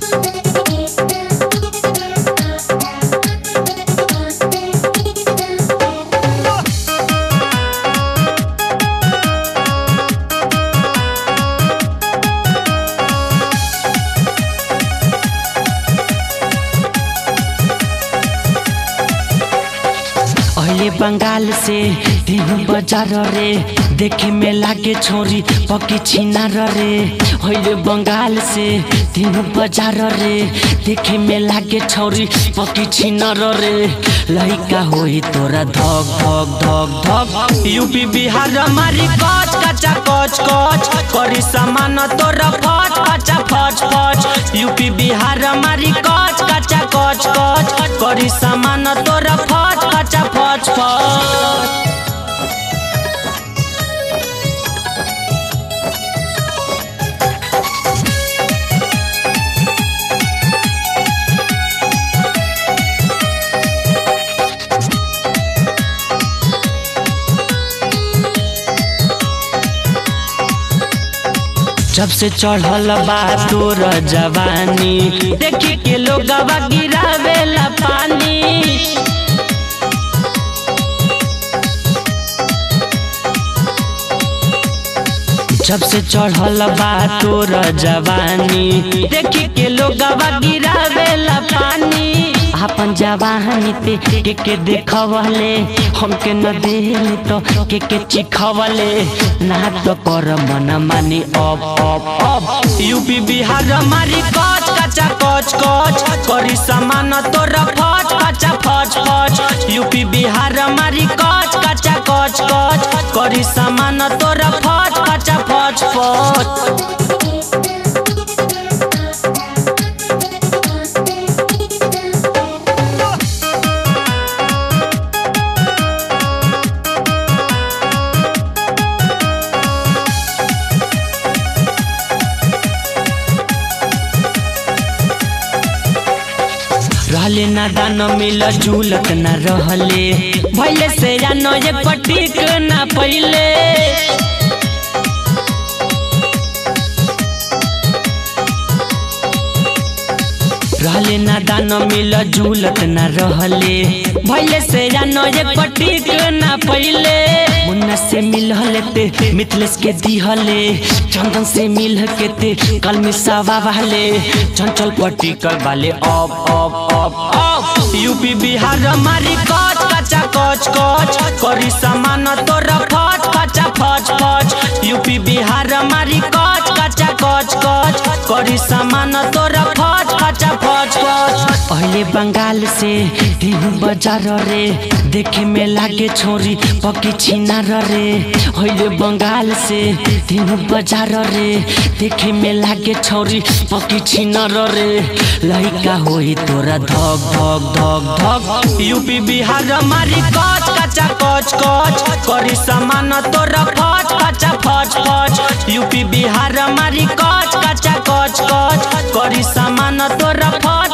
अहिले बंगाल से देहु बजार रे देखे में लागे छोरी पकी छिनार रे अहिले बंगाल से देहु बजार रे देखे में लागे छोरी पकी छिनार रे लइका होई तोरा धक धक धक धक यूपी बिहार मारी कच कचा कच कच करी सामान तोरा फच कचा फच फच यूपी बिहार मारी कच कचा कच कच करी सामान तोरा फच कचा फच फच जब से चढ़ल बा तोर जवानी देखी के लोग गिरावेला पानी जब से चढ़ल बा तोर जवानी देखी के लोग गिरावेला पानी अपन जवानी ते के के देखवले हमके न देले तो के के चिखवले ना तो कर मन मानी अब अब अब यूपी बिहार मारी कच कचा कच कच करी सामान तोर फच कचा फच फच यूपी बिहार मारी कच कचा कच कच करी सामान तोर फच कचा फच फच रहले ना दान मिल झूलत ना रहले भैले से जानो एक पटीक ना पहिले रहले ना दान मिल झूलत ना रहले भैले से जानो एक पटीक ना पहिले मुन्ना से मिलहले ते मिथलेश के दिहले चंदन से मिल के ते कल मिसावा वाले चंचल पटीकल वाले अब अब अब अब यूपी बिहार मारी कच कचा कच कच करी सामान तोर फच कचा फच फच यूपी बिहार मारी कच कचा कच कच करी सामान तोर फच कचा फच फच अहिले बंगाल से देहु बजार रे देखे में लागे छोरी पकी छिनार रे अहिले बंगाल से देहु बजार रे देखे में लागे छोरी पकी छिनार रे लइका होई तोरा धक धक धक धक यूपी बिहार मारी कच कचा कच कच करी सामान तोर फच कचा फच फच यूपी बिहार मारी कच कचा कच कच करी सामान तोर फच